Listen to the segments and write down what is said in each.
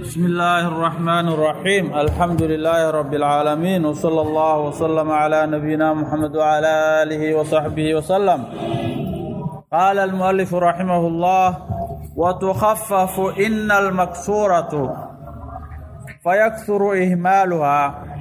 بسم الله الرحمن الرحيم الحمد لله رب العالمين وصلى الله وسلم على نبينا محمد وعلى آله وصحبه وسلم قال المؤلف رحمه الله وتخفف إن المكسورة فيكثر إهمالها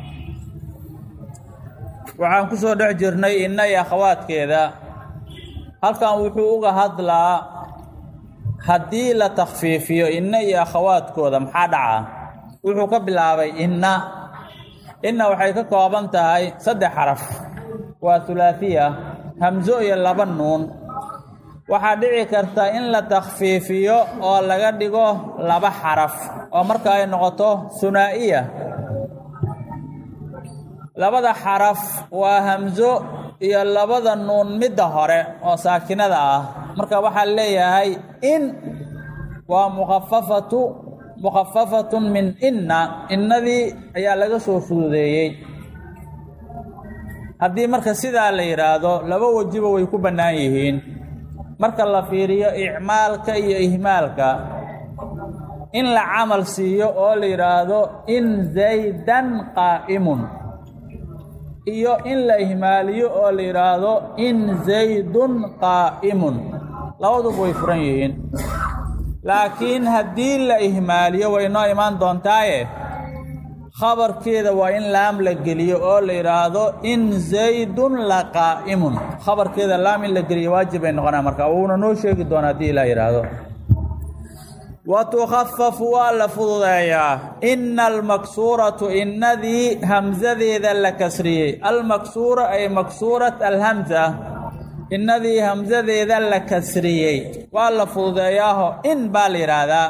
waxaan ku soo dhex jirnay inna iyo akhawaadkeeda halkan wuxuu uga hadlaa haddii la takhfiifiyo inna iyo akhawaadkooda maxaa dhaca wuxuu ka bilaabay inna inna waxay ka kooban tahay saddex xaraf waa hulaahiya hamso iyo laba nuun waxaa dhici karta in la takhfiifiyo oo laga dhigo laba xaraf oo marka ay noqoto hunaa'iya labada xaraf waa hamso iyo labada nuun midda hore oo saakinada ah marka waxaa leeyahay in waa mukhafafatu mukhafafatun min inna innadii ayaa laga soo fududeeyey haddii marka sidaa la yidhaahdo laba wejiba way ku bannaan yihiin marka la fiiriyo icmaalka iyo ihmaalka in la camal siiyo oo la yidhaahdo in zaydan qaa'imun iyo in la ihmaaliyo oo la yidhaahdo in zaydun qaa'imun labaduba way furan yihiin laakiin haddii la ihmaaliyo way noo imaan doontaaye khabarkeeda waa in laam la geliyo oo la yidhaahdo in zaydun la qaa'imun khabarkeeda laam in la geliyo waajib bay noqonaa marka wuuna noo sheegi doonaa haddii ilaa yidhaahdo wa tukhafafu waa la fududeeyaa inna almaksuuratu innadii hamsadeeda la kasriyey almaksuura ay maksuurat alhamsa innadii hamsadeeda la kasriyey waa la fududeeyaaho in baa la yidhaahdaa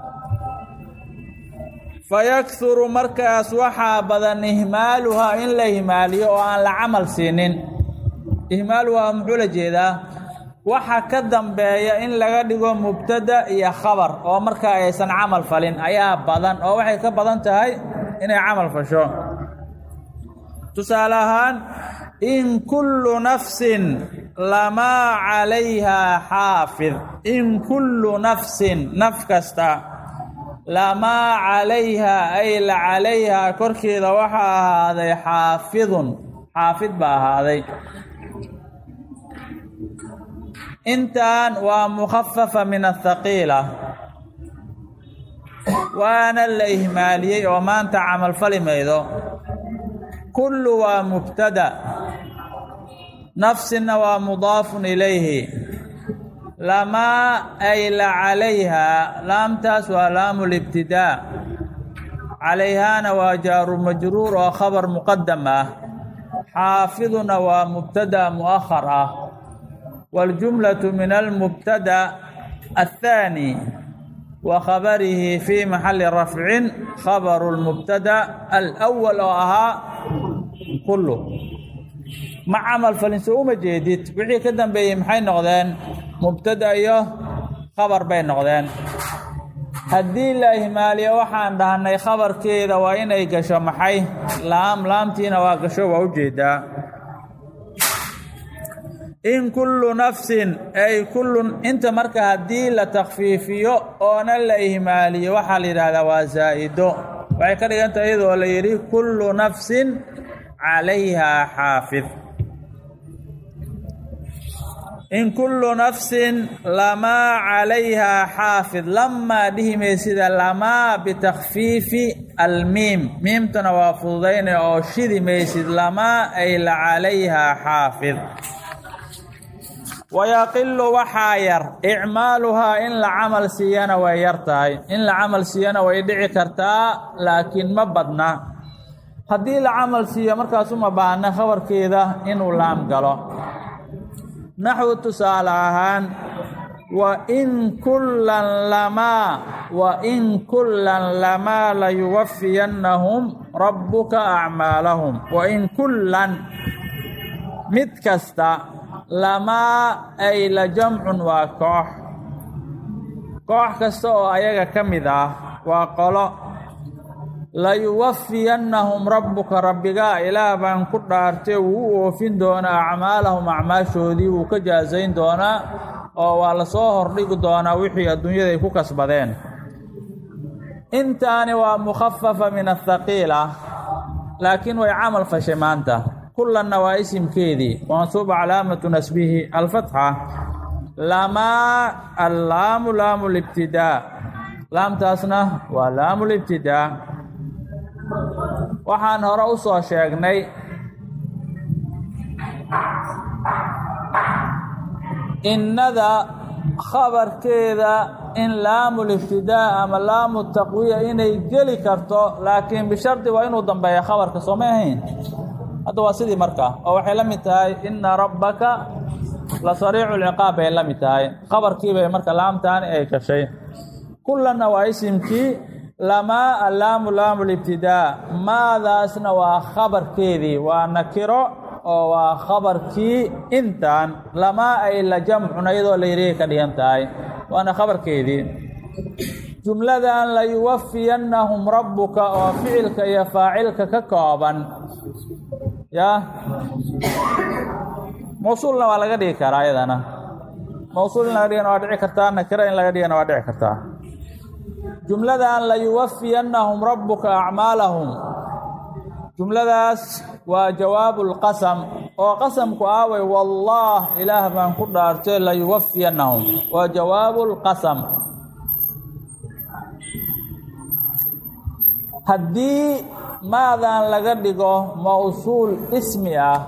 fayakhuru markaas waxaa badan ihmaaluhaa in la ihmaaliyo oo aan la camal siinin ihmaaluhaa muxuu la jeedaa waxa ka dambeeya in laga dhigo mubtada iyo khabar oo markaa aysan camal falin ayaa badan oo waxay ka badan tahay inay camal fasho tusaale ahaan in kullu nafsin lamaa calayhaa xaafid in kullu nafsin naf kasta lamaa calayhaa ay la calayhaa korkeeda waxaa ahaaday xaafidun xaafid baa ahaaday intan waa mukhafafa min athaqiila waana la ihmaaliyey oo maanta camalfali maydo kullu waa mubtada nafsina waa mudaafun ilayhi lamaa ay la calayhaa laamtaas waa laamu libtidaa calayhaana waa jaaru majruur oo khabar muqadam ah xaafiduna waa mubtada mu'ahar ah والجملة من المبتدأ الثاني وخبره في محل رفع خبر المبتدأ الأول أها كله مع عمل فلنسو ما جيدت وحي كدن بي محي نغدين مبتدأ iyo خبر bay noqdeen haddii la ihmaaliyo waxaan dhahnay khabarkeeda waa inay gasho maxay laam laamtiina waa gasho waa ujeedaa in kullu nafsin ay kullun inta marka haddii la takhfiifiyo oona la ihmaaliyo waxaa la yidhahdaa waa zaa'ido waxay ka dhiganta iyadoo la yidhi kullu nafsin calayhaa xaafid in kullu nafsin lamaa calayhaa xaafid lamaa dhihimay sida lamaa bitakhfiifi almiim miimtana waa fududaynaya oo shidi maysid lamaa ay la calayhaa xaafid wayaqilu waxaa yar icmaaluhaa in la camal siiyana way yar tahay in la camal siiyana way dhici kartaa laakiin ma badna haddii la camal siiyo markaas uma baahna khabarkeeda inuu laam galo naxwu tusaale ahaan wa in kullan lamaa wa in kullan lamaa layuwafiyannahum rabbuka acmaalahum wa in kullan mid kasta lamaa ay la jamcun waa koox koox kasta oo ayaga ka mid ah waa qolo layuwafiyannahum rabbuka rabbigaa ilaah baan ku dhaartay wuu u oofin doonaa acmaalahum acmaashoodii wuu ka jaasayn doonaa oo waa lasoo hordhigi doonaa wixii adduunyada ay ku kasbadeen intaani waa mukhafafa min athaqiila laakiin way camal fashay maanta kulanna waa isimkeedii mansuuba calaamatu nasbihi alfatxa lamaa allaamu laamu libtidaa laamtaasna waa laamu libtidaa waxaan hore u soo sheegnay innada khabarkeeda in laamul ibtidaa ama laamu taqwiya inay geli karto laakiin bishardi waa inuu dambeeya khabarka soo may ahayn hadda waa sidii markaa oo waxay la mid tahay inna rabbaka la sariicu lciqaab bay la mid tahay khabarkiibay marka laamtaani ay gashay kulanna waa isimkii lamaa allaamu laamu libtidaa maadaasna waa khabarkeedii waa nakiro oo waa khabarkii intaan lamaa ay la jamcun iyadoo layriga ka dhigan tahay waana khabarkeedii jumladan layuwafiyannahum rabbuka oo ficilka iyo faacilka ka kooban yaa mawsuulna waa laga dhigi karaa iyadana mawsuul in laga dhigana waa dhici kartaa nakiro in laga dhigana waa dhici kartaa jumladan layuwafiyannahum rabbuka acmaalahum jumladaas waa jawaabu lqasam oo qasamku aaway wallaah ilaah baan ku dhaartay layuwafiyannahum waa jawaabu lqasam haddii maadan laga dhigo mawsuul ismi ah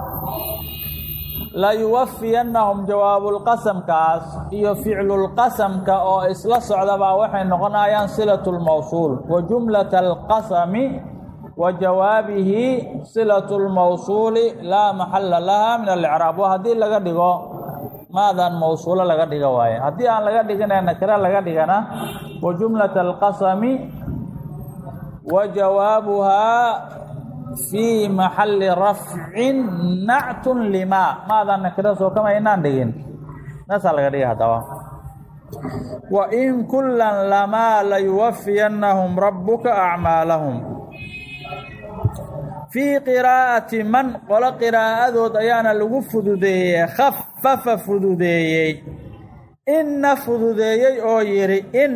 layuwafiyannahum jawaabulqasamkaas iyo ficlulqasamka oo isla socdabaa waxay noqonayaan silatu lmawsuul wa jumlata alqasami wa jawaabihi silatu lmawsuuli laa maxalla laha min alicraab waa haddii laga dhigo maadan mawsuulo laga dhiga waaye haddii aan laga dhigina nakiro laga dhigana wa jumlata alqasami wa jawaabuhaa fii maxalli rafcin nactun limaa maadan nakiro soo kama inaan dhigin naasaa laga dhiga haddaba wa in kullan lamaa layuwafiyannahum rabbuka acmaalahum fii qiraa'ati man qolo qiraa'adood ayaana lagu fududeeyey khafafa fududeeyey inna fududeeyey oo yidhi in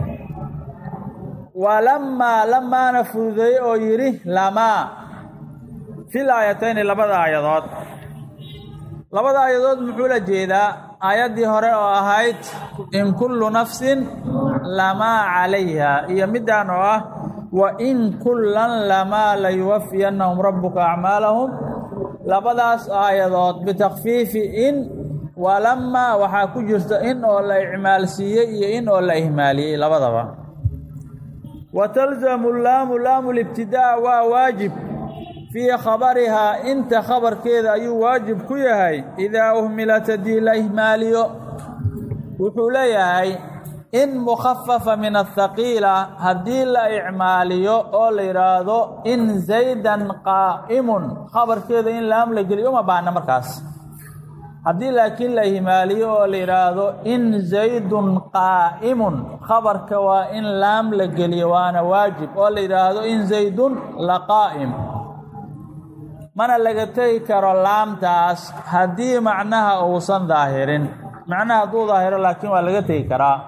walamaa lamaana fududeeyey oo yidhi lamaa fil aayatayni labada aayadood labada aayadood muxuu la jeedaa aayaddii hore oo ahayd in kullu nafsin lamaa calayha iyo middaan oo ah wa in kullan lamaa layuwafiyannahum rabbuka acmaalahum labadaas aayadood bitakfiifi in walamaa waxaa ku jirta in oo la icmaalsiiyey iyo in oo la ihmaaliyey labadaba wa talzamu laamu laamu libtidaa waa waajib fii khabarihaa inta khabarkeeda ayuu waajib ku yahay idaa uhmilat haddii la ihmaaliyo wuxuu leeyahay in mukhafafa min athaqiila haddii la icmaaliyo oo la yidhaahdo in zaydan qaa'imun khabarkeeda in laam la geliyo uma baahna markaas haddii laakiin la ihmaaliyo oo la yidhaahdo in zaydun qaa'imun khabarka waa in laam la geliyo waana waajib oo la yidhaahdo in zaydun la qaa'im mana laga tegi karo laamtaas haddii macnaha uusan daahirin macnaha hadduu daahiro laakiin waa laga tegi karaa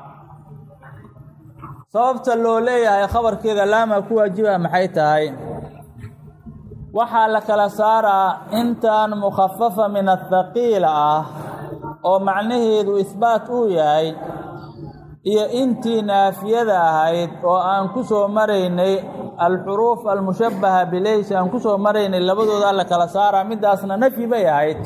sababta loo leeyahay khabarkeeda laama ku waajiba maxay tahay waxaa la kala saaraa intan mukhafafa min athaqiila ah oo macnaheedu ihbaat uu yahay iyo intii naafiyada ahayd oo aan ku soo maraynay alxuruuf almushabbaha bilaysi aan ku soo maraynay labadoodaa la kala saaraa middaasna nafyi bay ahayd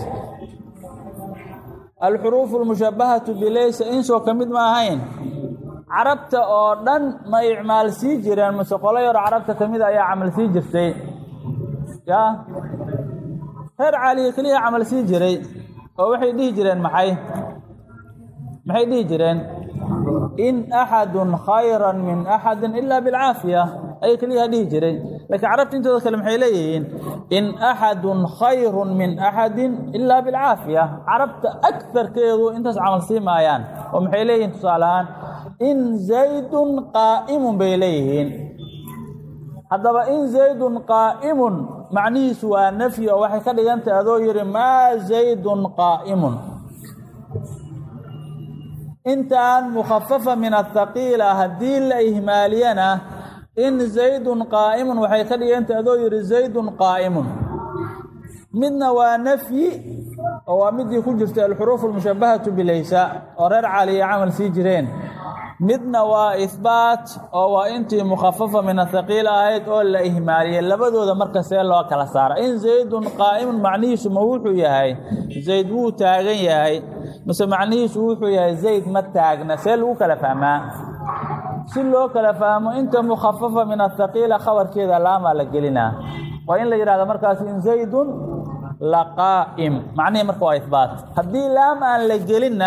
alxuruufu almushabbahatu bilaysa insoo ka mid ma ahayn carabta oo dhan ma icmaal sii jireen mase qolo yaro carabta ka mid ayaa camal sii jirtay yaa reer caaliga keliya camal sii jiray oo waxay dhihi jireen maxay maxay dhihi jireen in axadun khayran min axadin ilaa bilcaafiya ayay keliyaha dhihi jiray laakiin carabta intooda kale maxay leeyihiin in axadun khayrun min axadin ilaa bilcaafiya carabta agtarkeedu intaas camal sii maayaan oo maxay leeyihiin tusaale ahaan in zaydun qaa'imun bay leeyihiin haddaba in zaydun qaa'imun macnihiisu waa nafyi oo waxay ka dhigantay adoo yidhi maa zaydun qaa'imun intaan mukhafafa min athaqiila haddii la ihmaaliyana in zaydun qaa'imun waxay ka dhiganta adoo yidhi zaydun qaa'imun midna waa nafyi oo waa midii ku jirtay alxuruuf almushabahatu bilaysa oo reer caliya camal sii jireen midna waa ihbaat oo waa intii mukhafafa min athaqiil ahayd oo la ihmaaliyay labadooda marka see loo kala saara in zaydun qaa'imun macnihiisu ma wuxuu yahay zayd wuu taagan yahay mise macnihiisu wuxuu yahay zayd ma taagna see lagu kala fahmaa si loo kala fahmo inta mukhafafa min athaqiila khabarkeeda laamaa la gelinaa waa in la yidhahdo markaas in zaydun laqaa'im macnihii marka waa ihbaat haddii laam aan la gelinna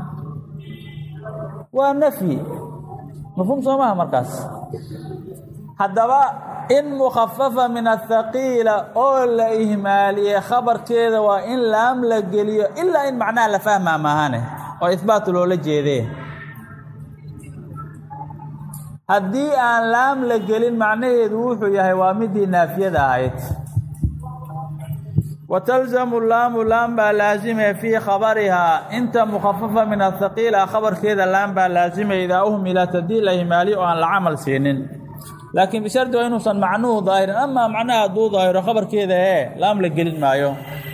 waa nafyi mafhuum soo maha markaas haddaba in mukhafafa min athaqiila oo la ihmaaliyey khabarkeeda waa in laam la geliyo ilaa in macnaha la fahmaa maahane oo ihbaat loola jeedee haddii aan laam la gelin macnaheedu wuxuu yahay waa midii naafiyada ahayd watalzamu laamu laam baa laasimaya fii khabarihaa inta mukhafafa min athaqiila khabarkeeda laam baa laasimaya idaa uhmilat haddii la himaaliyo oo aan la camal siinin laakiin bishardi waa inuusan macnuhu daahirin amaa macnaha hadduu daahiro khabarkeeda ee laam la gelin maayo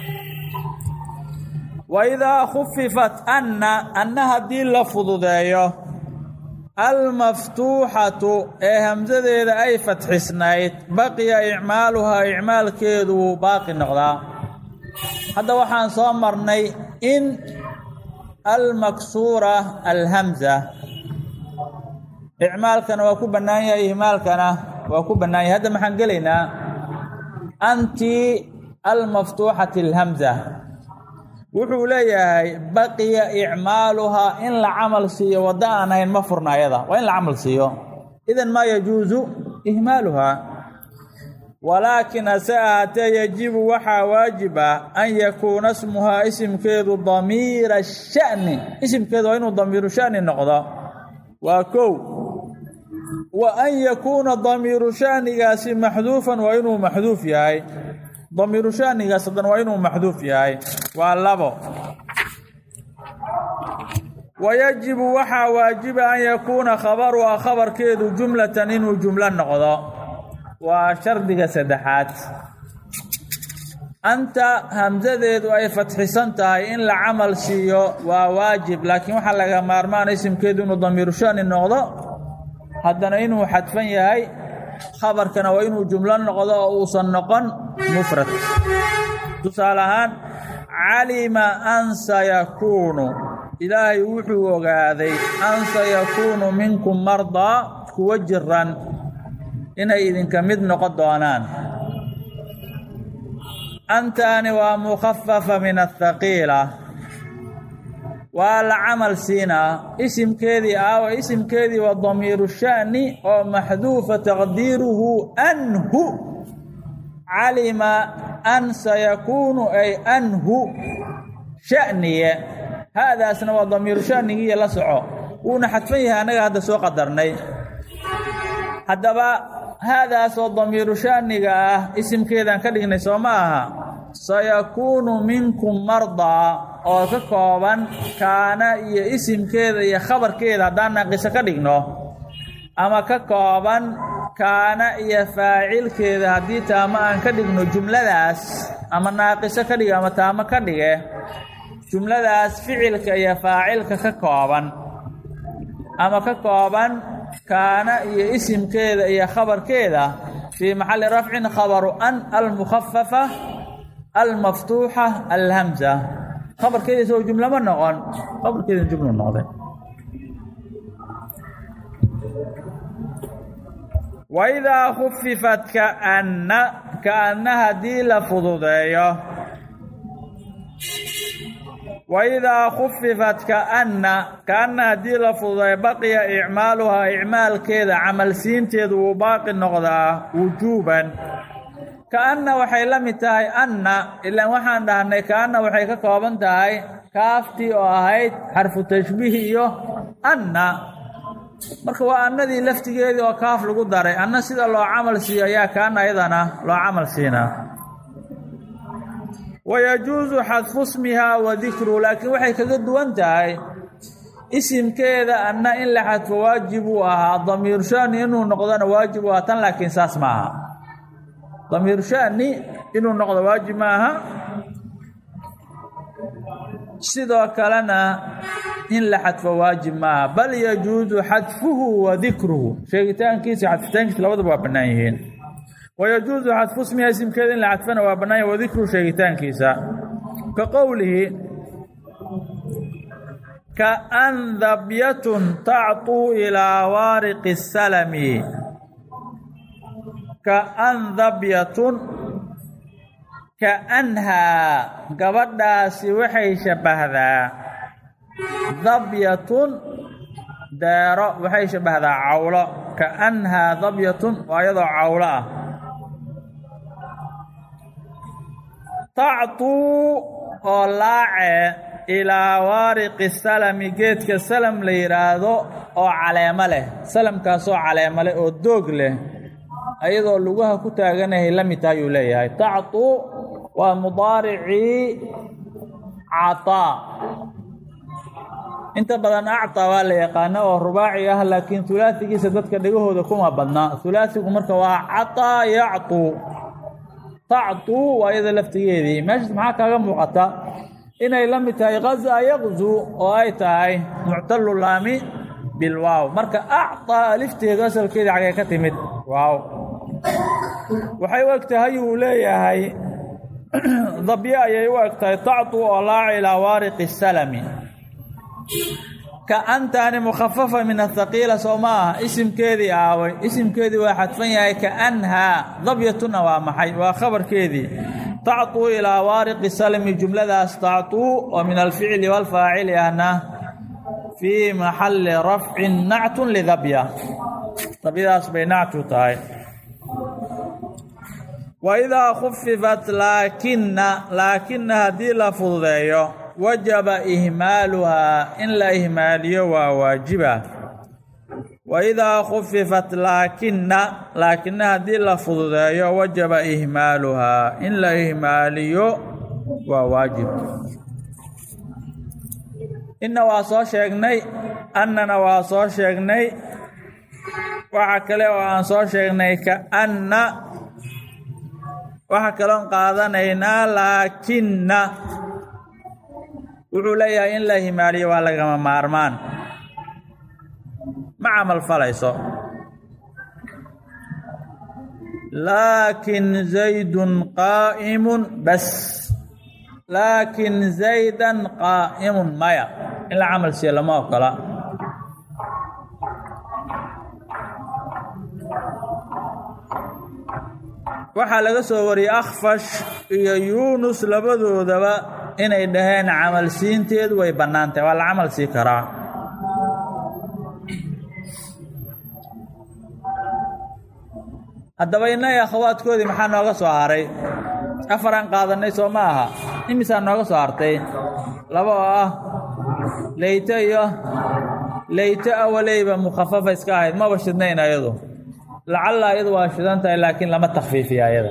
wa idaa khufifat anna anna haddii la fududeeyo almaftuuxatu ee hamsadeeda ay fatxisnayd baqiya icmaaluhaa icmaalkeedu wuu baaqi noqdaa hadda waxaan soo marnay in almaksuura alhamza icmaalkana waa ku bannaan yahay ihmaalkana waa ku bannaan yahay hadda maxaan gelaynaa anti almaftuuxati alhamza wuxuu leeyahay baqiya icmaaluhaa in la camal siiyo waddo aan ahayn ma furna ayada waa in la camal siiyo idan maa yajuusu ihmaaluhaa walaakin hase ahaatee yajibu waxaa waajib ah an yakuuna smuhaa isimkeedu damiira sha'ni isimkeedu waa inuu damiiru sha'ni noqdo waa kow wa an yakuuna damiiru sha'nigaasi maxduufan waa inuu maxduuf yahay damiiru sha'nigaas hadan waa inuu maxduuf yahay waa labo wayajibu waxaa waajiba an yakuuna khabaruha khabarkeedu jumlatan inuu jumlo noqdo waa shardiga saddexaad anta hamsadeedu ay fatxisan tahay in la camal siiyo waa waajib laakiin waxaa laga maarmaana isimkeedu inuu damiiru shani noqdo haddana inuu xadfan yahay khabarkana waa inuu jumlo noqdo oo uusan noqon mufrad tusaale ahaan calima an sayakuunu ilaahay wuxuu ogaaday an sayakuunu minkum mardaa kuwa jiran inay idinka mid noqon doonaan antaani waa mukhafafa min athaqiila waa la camal siinaa isimkeedii aawa isimkeedii waa damiiru sha'ni oo maxduufa taqdiiruhu anhu calima an sayakuunu ay anhu sha'niye haadaasna waa damiiru sha'nigiiyo la soco wuuna xadfan yahay annaga hadda soo qadarnay haddaba haadaasoo damiiru sha'niga ah isimkeedaan ka dhignay soo ma aha sayakuunu minkum mardaa oo ka kooban kaana iyo isimkeeda iyo khabarkeeda haddaan naaqiso ka dhigno ama ka kooban kaana iyo faacilkeeda haddii taamo aan ka dhigno jumladaas ama naaqiso ka dhige ama taamo ka dhige jumladaas ficilka iyo faacilka ka kooban ama ka kooban kaana iyo isimkeeda iyo khabarkeeda fii maxalli rafcin khabaru an almukhafafa almaftuuxa alhamza khabarkeeda soo jumlo ma noqon khabarkeeda jumlo noqday waidaa khufifat kaanna kaanna haddii la fududeeyo waidaa khufifat kaanna kaanna haddii la fududeeyo baqiya icmaaluhaa icmaalkeeda camalsiinteedu wuu baaqi noqdaa wujuuban kaanna waxay la mid tahay anna ilaan waxaan dhahnay kaanna waxay ka kooban tahay kaaftii oo ahayd xarfu tashbiih iyo anna marka waa annadii laftigeedii oo kaaf lagu daray anna sida loo camal siiyo ayaa kaana ayadana loo camal siinaa wayajuusu xadfu smihaa wa dikru laakiin waxay kaga duwan tahay isimkeeda anna in la xadfo waajib uu ahaa damiir shani inuu noqdona waajib u ahaa tan laakiin saas ma aha damiir shani inuu noqdo waajib ma aha sidoo kalena in la xadfo waajib maaha bal yajuusu xadfuhu wa dikruhu sheegitaankiisa xadfitaankiisa labadaba waa bannaan yihiin wayajuusu xadfu smiha isimkeeda in la xadfana waa bannaan yahi wadikruhu sheegitaankiisa ka qowlihi kaandabyatun tacطuu ilaa waariqi salami kaandabyatun kaanhaa gabadhaasi waxay shabbahdaa dabyatun deero waxay shabbahdaa cawlo kaanhaa dabyatun waa iyadoo cawlo ah tactuu oo laacee ilaa waariqi salami geedka salam la yidhaahdo oo caleemo leh salamkaasoo caleemo leh oo doog leh ayadoo lugaha ku taaganahay la mid taha ayuu leeyahay tactuu waa mudaaricii cataa inta badan actaa waa la yaqaana oo rubaaci ah laakiin hulaasigiisa dadka dhegahooda kuma badna hulaasigu marka waa cataa yactuu tactuu waa iyada laftigeedii meeshaas maxaa kaaga muuqata inay la mid tahay kaza yaqzu oo ay tahay muctalu laami bilwaaw marka actaa alifteedu asalkeedii xagee ka timid waaw waxay u eg tahay uu leeyahay dabye ayay u eg tahay tactuu oo laaca ilaa waariqi salami kaantaani mukhafafa min athaqiila soo ma aha isimkeedii aaway isimkeedii waa xadfan yahay kaanhaa dabyatuna waa maxay waa khabarkeedii tacطuu ilaa waariqi salmi jumladaas tacطuu oo min alficli wاlfaacili ahna fii maxali rafcin nactun lidabya dabyadaas bay nactu tahay waidaa khufifat laakina laakina haddii la fududeeyo wajaba ihmaaluhaa in la ihmaaliyo waa waajiba waidaa khufifat laakina laakina haddii la fududeeyo wajaba ihmaaluhaa in la ihmaaliyo waa waajib inna waa soo sheegnay annana waa soo sheegnay waxa kale oo aan soo sheegnay kaanna waxa kaloon qaadanaynaa laakinna wuxuu leeyahay in la himaaliyo waa lagama maarmaan ma camal falayso laakin zaydun qaa'imun bas laakin zaydan qaa'imun maya in la camal siiyo lama ogola waxaa laga soo wariyey akhfash iyo yuunus labadoodaba inay dhaheen camal siinteedu way bannaantahay waa la camal sii karaa haddaba innaga akhawaadkoodii maxaa nooga soo haray afaraan qaadannay soo ma aha imisaa nooga soo hartay laba oo ah leyto iyo leyto awaleyba mukhafafa iska ahayd maba shidnayn ayadu lacalla iyadu waa shidan tahay laakiin lama takfiifiya ayada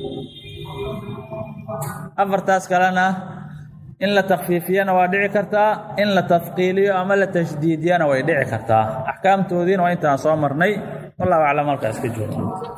afartaas kalena in la takfiifiyana waa dhici kartaa in la tafqiiliyo ama la tashdiidiyana way dhici kartaa axkaamtoodiina waa intaan soo marnay wallahu aclam halkaa iska joogo